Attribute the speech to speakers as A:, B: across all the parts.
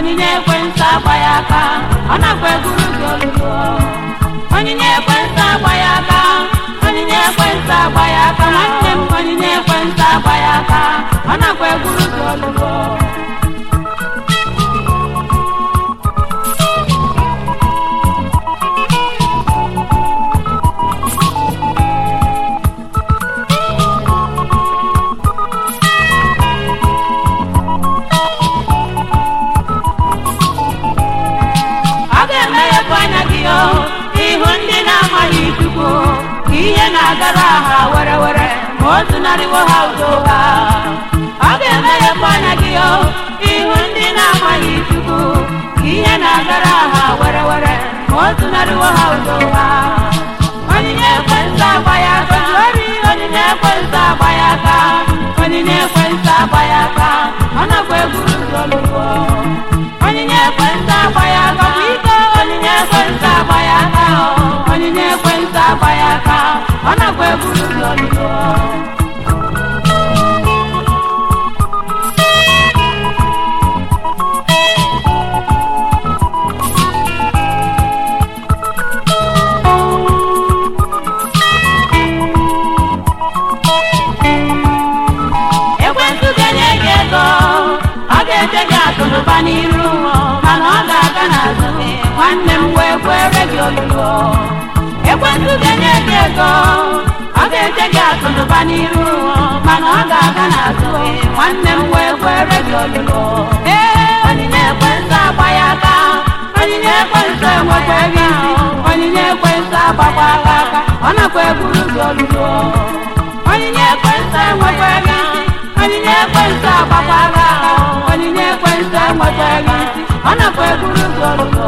A: onyinye ekwentị agba ya aka ọ nakwa eburu gị olulu onyinye ekwentị agba ya aka onyinye ekwentị agba ya aka nwanne m onyinye ekwentị agba ya aka ọ nakwa eburu gị olulu ọ ga-emeghepụ anya gị o ihu ndị na-amaghị chukwu ka ihe na-agara ha were were ma o zunarịwo ha udo ha ọ ga-emeghepụ anya gị o ihu ndị na-amaghị chukwu ka ihe na-agara ha were were ma o zunarịwo ha udo ha onyinye ekwentị agba ya aka ori onyinye ekwentị agba ya aka onyinye ekwentị agba ya aka ọ nakwa eburu gị olugbo onyinye ekwentị agba ya aka bụ ike onyinye ekwentị agba ya aka o. onyinye ekwentị agba ya aka ọ nakwa eburu gị olugbo ekwentị ga-enye gị ego ọ ga-eje gị akụnụba n'iru mana ọ ga-aga n'azụ nwanne m wee kwere gị olulu ekwentị ga-enye gị ego ọ ga-eje gị akụnụba n'iru mana ọ ga-aga n'azụ nwanne m wee kwere gị olulu ee onyinye ekwentị agba ya aka onyinye ekwentị enwekwa gị onyinye ekwentị agbakwa aka aka ọ nakwa eburu gị olulu onyinye ekwentị enwekwa gị onyinye ekwentị agbakwa aka aka onyinye ekwentị enwekwa gị isi ọ nakwa eburu gị olulu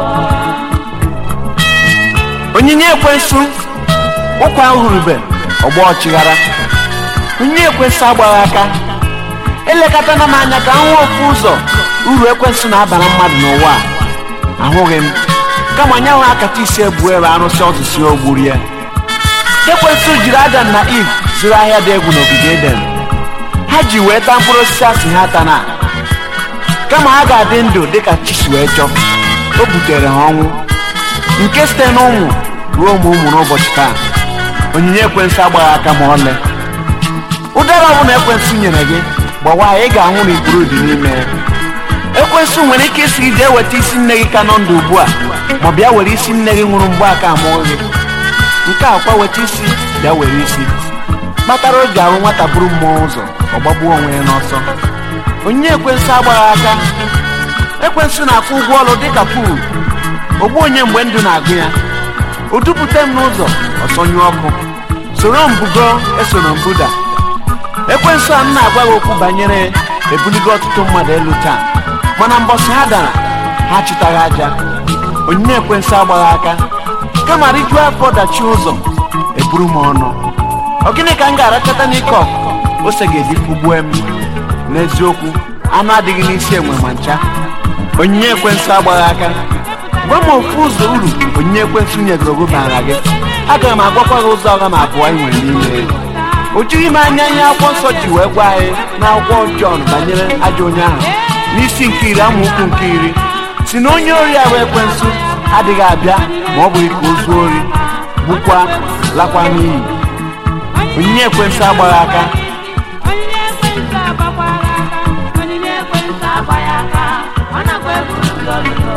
B: onyinye ekwensu ụkwa ahụrụbe ọgba ọchịghara onyinye ekwensu agbaghị aka elekọtana m anya ka m hụ ofu ụzọ uru ekwensu na-abara mmadụ n'ụwa a ahụghị m kama anyanwụ akata isi ebu ebe arụsị ọtụsi ogburu ya ekwensu jiri adam na iv zụrụ ahịa dị egwu n'ogige eden ha ji wee taa mkpụrụ osisi asị ha tana kama ha ga-adị ndụ dịka chi si wee chọọ o butere ha ọnwụ nke site n'ụmụ ruo ụmụ ụmụ n'ụbọchị taa onyinye ekwensụ agbaghị aka ma ọlị ụdara ọbụla ekwensụ nyere gị gbawa ya ị ga-ahụ na ikpuru dị n'ime ya ekwensụ nwere ike isi gị jee weta isi nne gị ka nọ ndụ ugbu a ma bịa were isi nne gị nwụrụ mgbe aka amụọ gị nke a kwa weta isi bịa were isi kpatara oge ahụ nwata buru mmụọ ụzọ ọ gbagbuo onwe ya n'ọsọ onyinye ekwensụ agbaghị aka ekwensụ na-akwụ ụgwọ ọrụ dịka puul ogbu onye mgbe ndụ na-agụ ya o dupụta m n'ụzọ ọsọnyụ ọkụ soro m bugo esoro m buda ekwensụ a m na-agwa gị okwu banyere ebuligo ọtụtụ mmadụ elu taa mana mbọsị ha dara ha chịtaghị aja onyinye ekwensụ agbaghị aka kama rijuo afọ dachi ụzọ eburu m ọnụ ọ gịnị ka m ga-arachata n'ike ọkụkọ ose ga-eji fụgbue m n'eziokwu anụ adịghị n'isi enwe ma ncha onyinye ekwensụ agbaghị aka gwa m ofu ụzọ uru onyinye ekwensụ nyegoro gị bara gị aga m agwakwa gị ụzọ ọga ma abụọ anyị nwere n'ime o jighị m anya ihe akwụkwọ nsọ ji wee gwa anyị n'akwụkwọ Jọn banyere ajọ onye ahụ n'isi nke iri amaokwu nke iri si na onye ori ahụ ekwensụ adịghị abịa ma ọ bụghị ka o zuo ori gbukwa lakwa n'iyi onyinye ekwensụ agbaghị aka
A: onyinye ekwentị agbakwara aka onyinye ekwentị agba ya aka ọ nakwa eburu gị olulu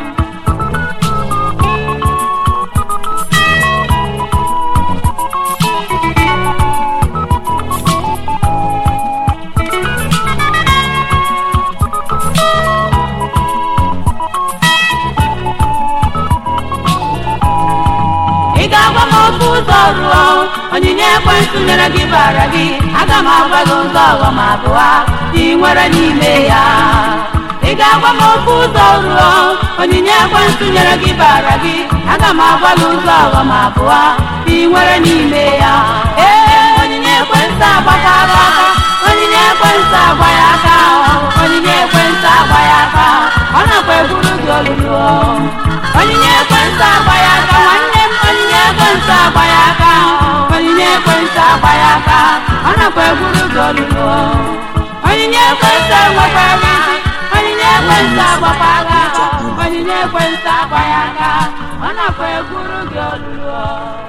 A: ị ga-agwa m ofu ụzọ ruo onyinye ekwentị nyere gị bara gị aga m agwa gị ụzọ ọghọm abụọ ị nwere n'ime ya ị ga-agwa m ofu ụzọ ruo onyinye ekwentị nyere gị bara gị aga m agwa gị ụzọ ọghọm abụọ ị nwere n'ime ya ee onyinye ekwentị agbakara aka onyinye ekwentị agba ya aka onyinye ekwentị agba ya aka ọ nakwa eburu gị olulu onyinye ekwentị agba ya aka nwanne m onyinye ekwentị agba ya aka onyinye ekwentị agba ya aka ọ nakwa eburu gị olulu onyinye ekwentị enwekwa isi onyinye ekwentị ekwentị agbakwa agha onyinye ekwentị agba ya aka ọ nakwa egwuru gị olulu